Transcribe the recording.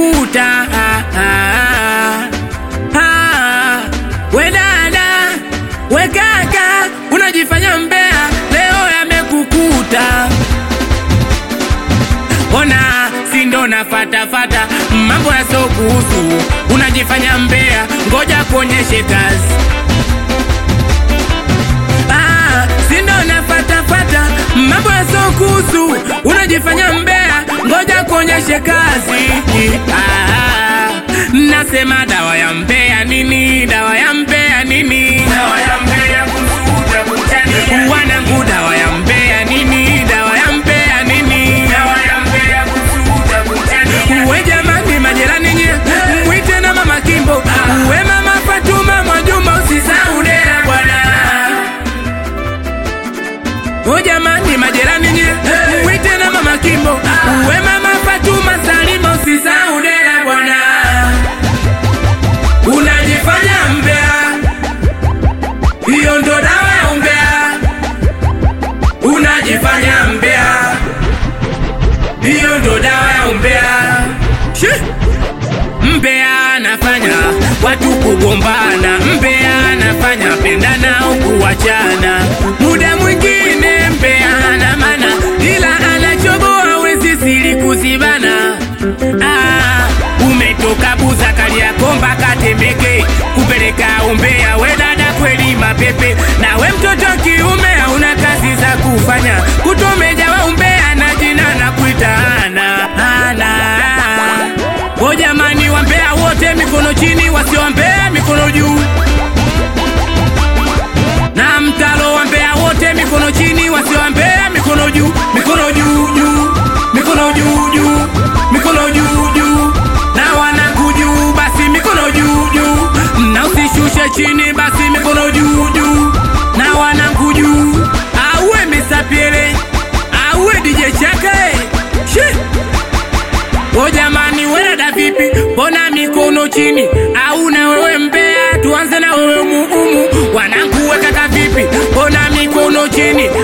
yamekukuta ah, ah, ah. We dada, we kaka, unajifanya mbea, leo yamekukuta. Ona sindo na fatafata mambo yasiokuhusu, unajifanya mbea, ngoja kuonyeshe kazi. Ah, sindo na fatafata mambo yasiokuhusu, unajifanya mbea, ngoja kuonyeshe kazi. Ah, nasema dawa ya mbea nini? Dawa ya mbea nini? Dawa ya mbea kusuda kuchania. Wanangu, dawa ya mbea nini? Dawa ya mbea nini? Dawa ya mbea kusuda kuchania. Uwe jamani, majirani nye, mwite na mama Kimbo, uwe mama Fatuma Mwajuma, usisahau dera bwana. O jamani majirani nye mwite na mama Kimbo uwe mama Fatuma Salima usisahau dera bwana Unajifanya mbea Hiyo ndo dawa ya umbea Unajifanya mbea Hiyo ndo dawa ya umbea Shi! Mbea anafanya watu kugombana, mbea anafanya pendana au kuachana. Muda mwingine mbea ana maana, ila anachoboa wezi siri kuzibana. Ah, umetoka buza Kariakoo mpaka Temeke kupeleka umbea, we dada kweli mapepe, na we mtoto kiume hauna kazi za kufanya, kutomejawa umbea na jina na kuitaana ana O jamani, wambea wote mikono chini, wasioambea mikono juu. Na mtalo wambea wote mikono chini, wasioambea mikono juu, mikono juu juu, mikono juu juu, mikono juu juu. Na wanangu juu, basi mikono juu juu, na usishushe chini, basi mikono juu juu. Na wanangu juu, auwe misapiele, auwe DJ Chake, Shee! O jamani, we dada vipi? Mbona mikono chini? Au na wewe mbea? Tuanze na wewe muumu. Wanangu we kaka vipi? Mbona mikono chini?